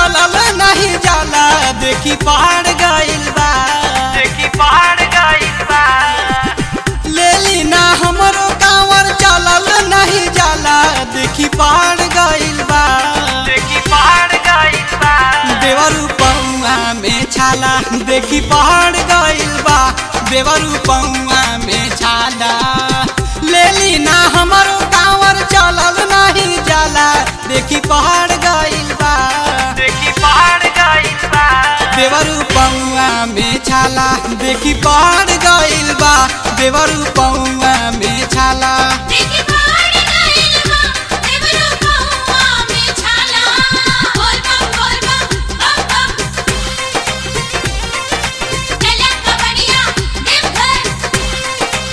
चलल नहीं जाला देखी पहाड़ गइल बा देखी पहाड़ गइल बा लेली ना हमरो कांवर चलल नहीं जाला देखी पहाड़ गइल बा देखी पहाड़ गइल बा देवरू पौआ में छाला देखी पहाड़ गइल बा देवरू पौआ में छाला लेली ना हमरो कांवर चलल नहीं जाला देखी पहाड़ गइल बा देखी पहाड़ गइल बा देवरू पौआ में छाला देखी पहाड़ गइल बा देवरू पौआ में छाला देखी पहाड़ गइल बा देवरू पौआ में छाला बोल बम बोल बम बम बम चला कबड़िया देवघर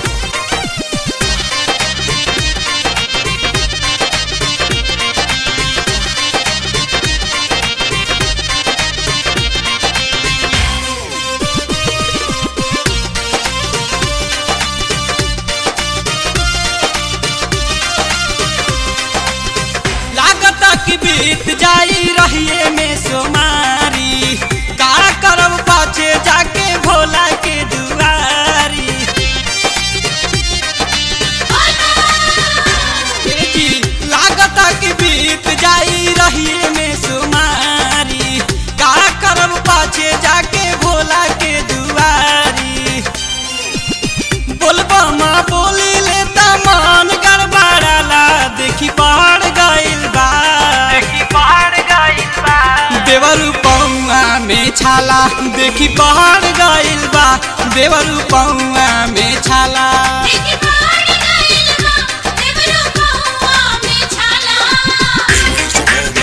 लागता कि बीत जाई रहिए में सोमारी का करब पाछे जाके भोला के दुआरी ए जी, लागता कि बीत जाई रहिए में सोमारी का करब पाछे जाके भोला के दुआरी बोलबा माँ बोली लेता मान गड़बड़ाला देखी पहाड़ गइल बा देखी पहाड़ गइल बा देवरू पौआ में छाला देखी पहाड़ गइल बा देवरू पौआ में छाला देखी पहाड़ गइल बा देवरू पौआ में छाला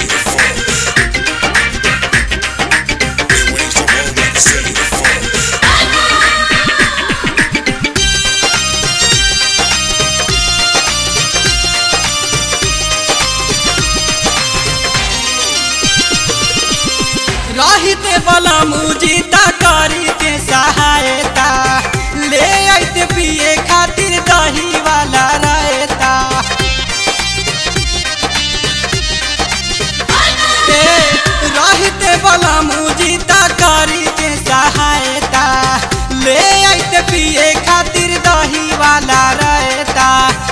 रहिते बला मुजीता करी के सहायता ले आइते पिए खातिर दही वाला रहता ते रहिते बला मुजीता करी के सहायता ले आइते पिए खातिर दही वाला रहता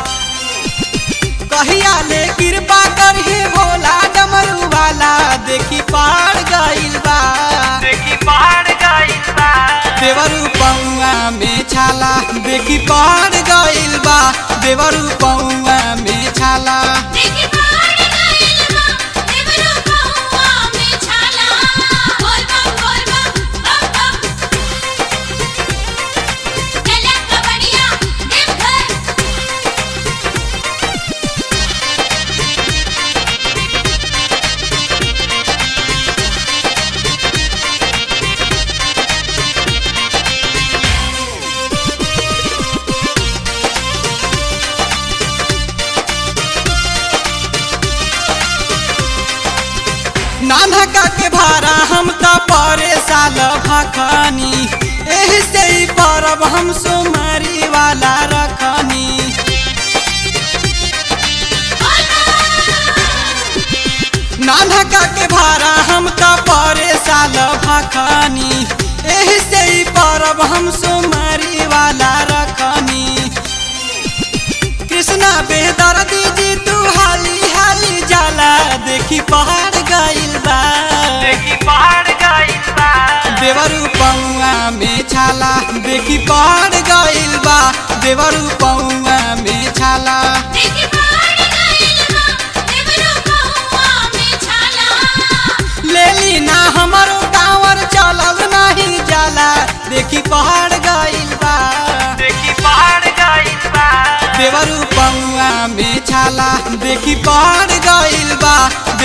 कहिया ले कृपा करही भोला डमरू वाला देखी पार गइल बा देखी पहाड़ गइल बा देवरू पौआ में छाला देखी पार गइल बा देवरू पौआ में छाला देखी पहाड़ गइल बा देवरू पौआ में छाला बोल बम बोल बम बम बम चला कबड़िया देवघर नानका के भारा हम त परे साल भखनी एही से ही परब हम सोमारी वाला रखनी नानका के भारा हम त परे साल भखनी एही से ही परब हम सोमारी वाला रखनी कृष्णा बेदर दीजी तू हाली हाली जाला देखी पहाड़ गइल बा देखी पहाड़ गइल बा देवरू पौआ में छाला देखी पहाड़ गइल बा देवरू पौआ में छाला देखी पहाड़ गइल बा देवरू पौआ में छाला लेली ना हमरो कांवर चलल नहीं जाला देखी पहाड़ गइल बा देखी पहाड़ गइल बा देवरू पौआ में छाला देखी पहाड़ गइल बा